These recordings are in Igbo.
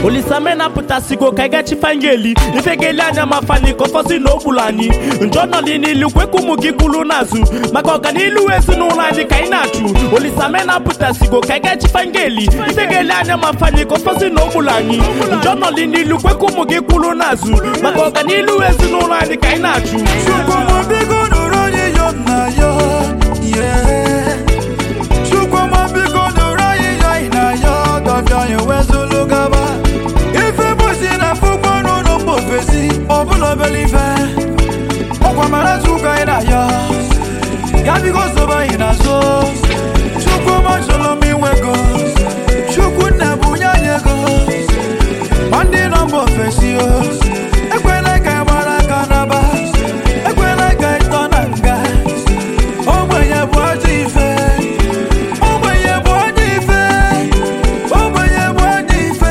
olisame na-apụtasigo ka anyị gachifa anyị eli ife ga-eli anya ma fani ka ọfọzi na ogbulu anyị njọ nọli n'ilu kwekwa ụmụ gị kwulu n'azụ maka ọganilu ezinụlọ anyị ka anyị na-achụ olisame na-apụtasigo ka anyị gachifa anyị eli ife ga-eli anya ma fani ka ọfọzi na ogbulu anyị njọ nọli n'ilu kwekwa ụmụ gị kwulu n'azụ maka ọganilu ezinụlọ anyị ka anyị na-achụ Chukwuma biko nụrụ onye yọ nna ya yeah. Chukwuma biko nụrụ anyị yọ ị na ya dọbịa anyị wezụlụ gaba ife bụsi na fụkwa n'ụlọ mba ofesi ọbụla obele ife ọkwa mara chukwu anyị na ya ya biko sobe anyị n'azụ Chukwuma chọrọ m inwego Chukwu nna bụ nye anyị ego ma ndị nọ mba ofesi o ekwela ka ị gbara aka n'aba ekwela ka ị tọ na nga ogbenye bụ ajọ ife ogbenye bụ ajọ ife ogbenye bụ ajọ ife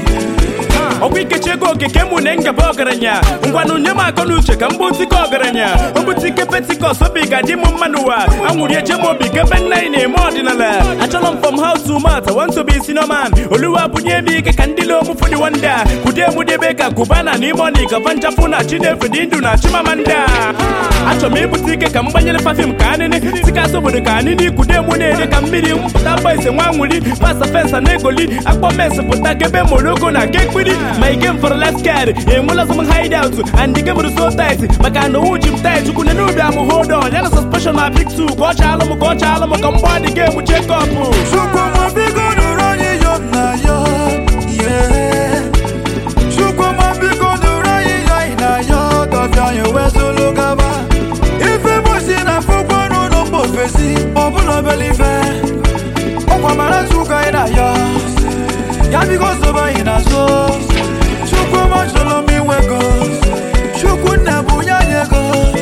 ọkwa ikechi ego okike mụ na ngaba ọgaranya ngwanụ nye m akọ n'uche ka m bụtike ọgaranya obutike petikọs obi ga-adị m mma n'ụwa anwụrụ eche m obi kebe nna anyị na-eme ọdịnala achọrọ m from house to mouth want to be sinoman oluwa bunye m ike ka ndị lom fụdị wanda kude m debe ka kubana na imoni ka vanchafụ na chinefu dị ndụ na chimamanda achọrọ m ịbụta ike ka m gbanyere pafim ka anịnị tikasị obodo ka anịnị kude mụ na-ede ka mmiri mpụta mgba ise nwa nwụri pasa fensa na egoli akpọ mes pụta kebe moroko na kekpiri ma ike m fọrọ left card enwela sọ m hideout and ike m so tight maka na owu ji m tight chukwu na ubi am hold on ya na suspension na big two ka ọ chaalụ m ka ọ chaalụ m ka mgba dị game check-up Chukwuma biko nụrụ onye yọ nna ya yeah. Chukwuma biko nụrụ onye yọ ị na ya dọbịa anyị wezụlụ gaba ife bụsi na fụkwa n'ụlọ mba ofesi ọbụla obele ife ọkwa mara chukwu anyị na ya ya biko sobe anyị n'azụ Chukwuma chọrọ m inwego Chukwu nna bụ nye anyị ego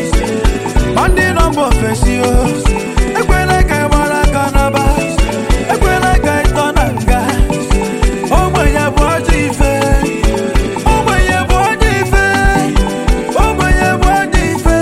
ma ndị nọ mba ofesi o ekwela ka ị gbara aka n'aba ekwela ka ị tọ na nga ogbenye bụ ajọ ife ogbenye bụ ajọ ife ogbenye bụ ajọ ife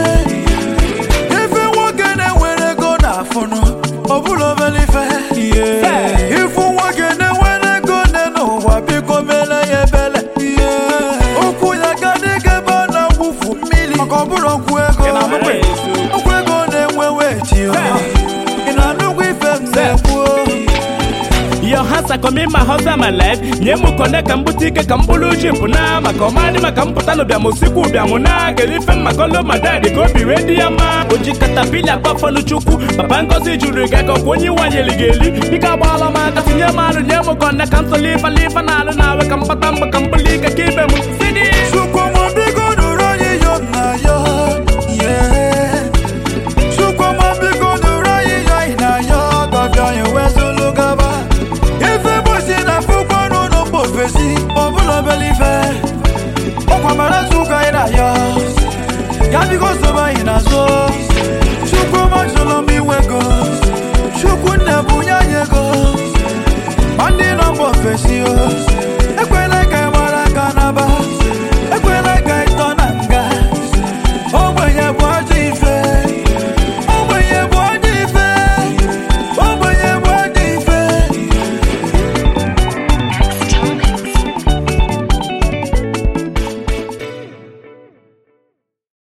ife nwoke na-enwere ego na-afụnụ ọbụla obere ife ifu nwoke na-enwere ego nne n'ụwa biko mele ya ebele okwu ya ga dịka ebe a na-agwụfu mmiri maka ọbụrụ okwu ego okwu ego na-enwe weti ị na-anụgwọ ife m na-ekwu Your hands are coming my house and my life nye m kone ka m bute ike ka m bụrụ jip na maka ọmadị maka m pụta n'ụbịam osikwu ụbịam na gere ife maka olu ma dadi ka obi wee dị ya mma o ji katapili akpafọlụ chukwu papa ngozi jụrụ gị ka ọkwa onye iwanyeli gị eli biko agbaala m aka tinye m alụ nye m kone ka m tụlụ ife ife na alụ na awe ka m kpata mgbe ka m bụrụ ike ka ibe m sidi Chukwuma biko nụrụ onye yọ nna ya yeah. Chukwuma biko nụrụ onye yọ ị na ya dọbịa anyị wezụlụ gaba ife bụsi na fụkwa n'ụlọ mba ofesi ọbụla obele ife ọkwa mara chukwu anyị na ya ya biko sobe anyị n'azụ Chukwuma chọrọ m inwego Chukwu nna bụ nye anyị ego ma ndị nọ mba ofesi o